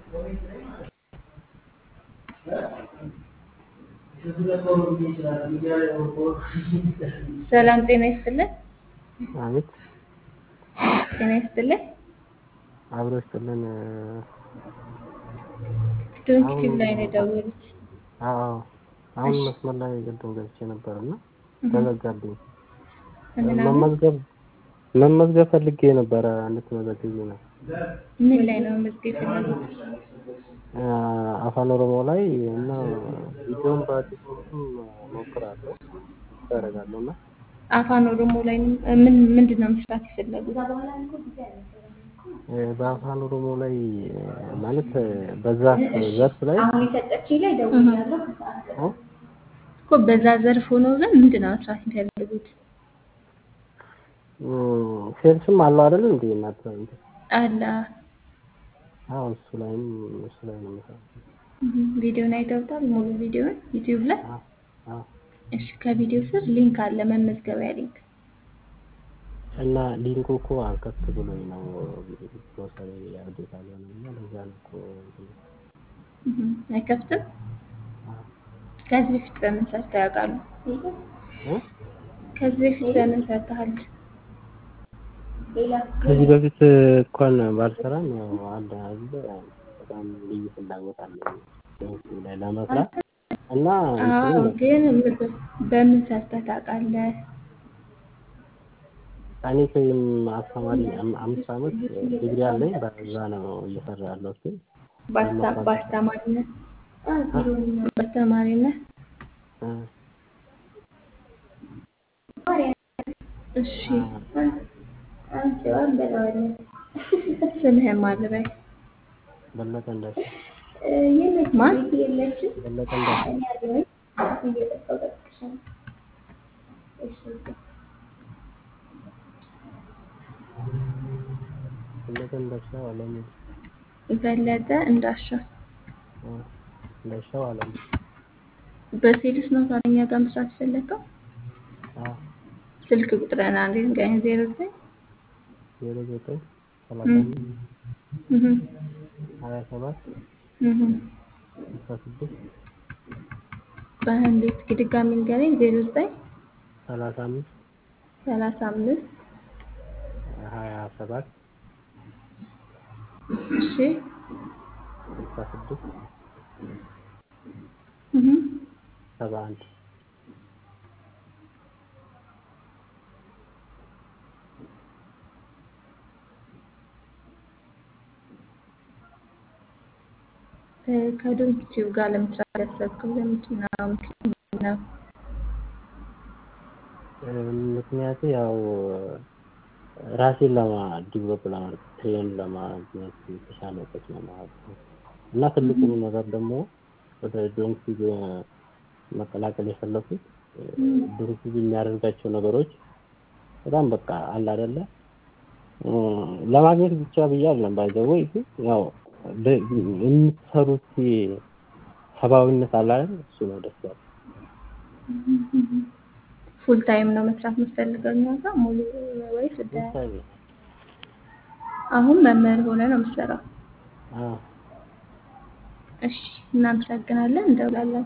ሰላም ጤና ይስጥልን። አቤት ጤና ይስጥልን። አብሮ ይስጥልን። ዶንኪቲቭ ላይ ነው የደወሉት። አዎ አሁን መስመር ላይ ቅድም ገብቼ ነበር እና ተዘጋብኝ። ምን አሉ? መመዝገብ መመዝገብ ፈልጌ ነበረ እንድትመዘግቢ ነው። ምን ላይ ነው መመዝገብ የፈለጉት? አፋን ኦሮሞ ላይ እና ቪዲዮን በቲክቶክም ሞክራለሁ ያደርጋለሁ እና አፋን ኦሮሞ ላይ ምን ምንድን ነው መስራት የፈለጉት? በአፋን ኦሮሞ ላይ ማለት በዛ ዘርፍ ላይ አሁን የሰጠችኝ ላይ ደውያለሁ። ከሰዓት እ? እኮ በዛ ዘርፍ ሆነው ግን ምንድን ነው መስራት የሚፈልጉት? እም፣ ሴልስም አለው አይደል እንዴ እናት እንትን አለ አዎ እሱ ላይም እሱ ላይ ነው የምሰራው። እም፣ ቪዲዮን አይተውታል? ሙሉ ቪዲዮን ዩቲዩብ ላይ? አዎ አዎ እሺ፣ ከቪዲዮ ስር ሊንክ አለ፣ መመዝገቢያ ሊንክ። እና ሊንኩ እኮ አልከፍት ብሎኝ ነው ፕሮሰስ ያብዴት አልሆነም እና ለዛ ነው እኮ እንትን እም፣ አይከፍትም። አዎ ከዚህ በፊት በምን ሰርተው ያውቃሉ? እ? ከዚህ በፊት በምን ሰርተሃል? ሌላ ከዚህ በፊት እንኳን ባልሰራም ያው አንድ አንድ በጣም ልዩ ፍላጎት አለኝ በዚህ ላይ ለመስራት እና አዎ፣ እንትኑ ግን ምን- በምን ሰርተህ ታውቃለህ? እኔ ከይም አስተማሪ አም- አምስት ዓመት ዲግሪ አለኝ በዛ ነው እየሰራ ያለሁት ግን በአስታ- በአስተማሪነት በአስተማሪነት እ፣ እሺ፣ አ፣ አንቺዋን በለዋለን ስምህን ማን ልበል? በለጠ እንዳሻ የለች ማን? ቤት የለችም። በለጠ እንዳሻ እኔ ያለሁኝ እየጠጣሁ እጠብቅሻለሁ። እሺ በለጠ እንዳሻው አለሙ በለጠ እንዳሻው። እ፣ እንዳሻው አለሙ በሴልስ ነው ከእኛ ጋር መስራት የፈለገው? አዎ ስልክ ቁጥርን አንዴ ንገረኝ። ዜሮ ዘጠኝ ዜሮ ዘጠኝ ሰላሳ አምስት እህ ሀያ ሰባት እህ ስልሳ ስድስት በእንዴት ድጋሚ ንገረኝ። ዜሮ ዘጠኝ ሰላሳ አምስት ሰላሳ አምስት ሀያ ሰባት እሺ ስልሳ ስድስት እህ ሰባ አንድ ከዶንኪቲቭ ጋር ለመስራት ያሰብከው ለምንድን ነው? ምክንያት ነው? ምክንያቱ ያው ራሴን ለማ ዲቨሎፕ ለማድረግ ትሬን ለማግኘት የተሻለ እውቀት ነው ማለት ነው። እና ትልቁ ነገር ደግሞ ወደ ዶንኪ መቀላቀል የፈለኩት ዶንኪ የሚያደርጋቸው ነገሮች በጣም በቃ አለ አይደለ ለማግኘት ብቻ ብዬ አይደለም ባይዘወይ ግን ያው ደ- የምትሰሩት ሰብአዊነት አለ አይደል እሱ ነው ደስ ያለው። ፉል ታይም ነው መስራት የምትፈልገው እኛ ጋር ሙሉ ወይስ ወደ ምሳሌ አሁን መምህር ሆነ ነው የምትሰራው? አዎ እሺ እናመሰግናለን፣ እንደውላለን።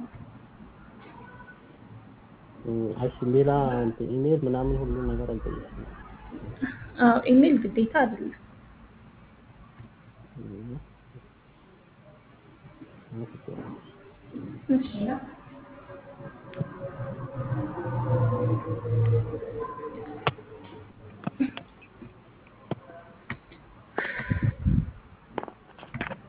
እሺ ሌላ እንትን ኢሜል ምናምን ሁሉ ነገር አልጠየቅም። አዎ ኢሜል ግዴታ አይደለም። እሺ እሺ